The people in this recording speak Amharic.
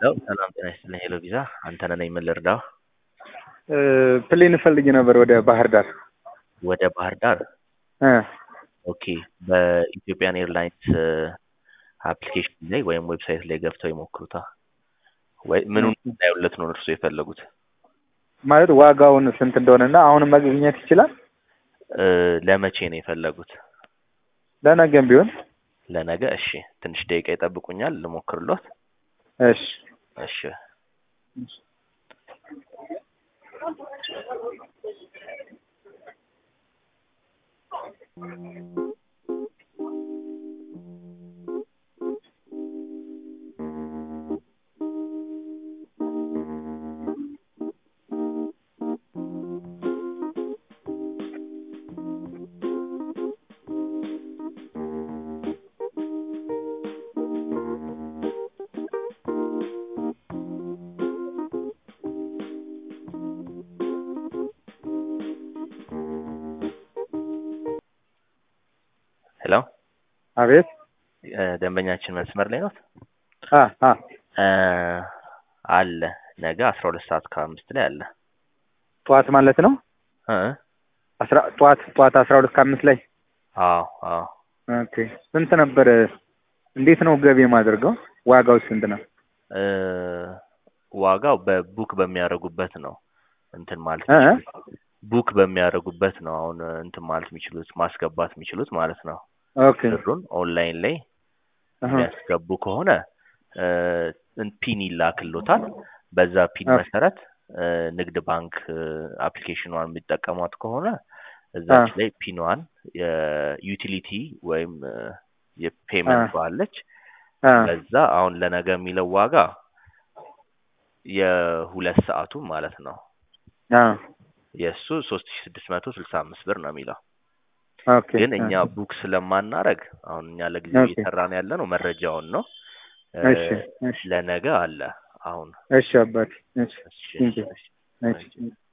ሄሎ ሰላም ጤና ይስጥልኝ። ሄሎ ቪዛ አንተነህ ነኝ። ምን ልርዳው? ፕሌን እፈልግ ነበር ወደ ባህር ዳር። ወደ ባህር ዳር እ ኦኬ። በኢትዮጵያን ኤርላይንስ አፕሊኬሽን ላይ ወይም ዌብሳይት ላይ ገብተው ይሞክሩታ። ወይ ምኑን እንዳዩለት ነው እርሱ የፈለጉት? ማለት ዋጋውን ስንት እንደሆነና አሁን መግኘት ይችላል? እ ለመቼ ነው የፈለጉት? ለነገም ቢሆን ለነገ። እሺ ትንሽ ደቂቃ ይጠብቁኛል፣ ልሞክርሎት። እሺ እሺ ሄሎ አቤት እ ደንበኛችን መስመር ላይ ነው? አ አ እ አለ ነገ አስራ ሁለት ሰዓት ከአምስት ላይ አለ። ጠዋት ማለት ነው። እ አስራ ጠዋት ጠዋት አስራ ሁለት ከአምስት ላይ አዎ አዎ ኦኬ። ስንት ነበር? እንዴት ነው ገቢ የማደርገው? ዋጋው ስንት ነው? እ ዋጋው በቡክ በሚያደርጉበት ነው እንትን ማለት እ የሚችሉት ቡክ በሚያደርጉበት ነው አሁን እንትን ማለት የሚችሉት ማስገባት የሚችሉት ማለት ነው። ኦኬ ብሩን ኦንላይን ላይ አሀ የሚያስገቡ ከሆነ እ ፒን ይላክሎታል። በዛ ፒን ኦኬ መሰረት እ ንግድ ባንክ አፕሊኬሽኗን የሚጠቀሟት ከሆነ እዛች አ ላይ ፒኗን የዩቲሊቲ ወይም እ አ የፔመንት አለች። አ በዛ አሁን ለነገ የሚለው ዋጋ የሁለት ሰዓቱ ማለት ነው አ የእሱ ሶስት ሺ ስድስት መቶ ስልሳ አምስት ብር ነው የሚለው። ኦኬ ግን አ እኛ ቡክ ስለማናረግ አሁን እኛ ለጊዜው ኦኬ እየሰራን ያለ ነው መረጃውን ነው እ እሺ እሺ ለነገ አለ አሁን እሺ አባቴ እሺ እሺ ቴንኪው እሺ እሺ እሺ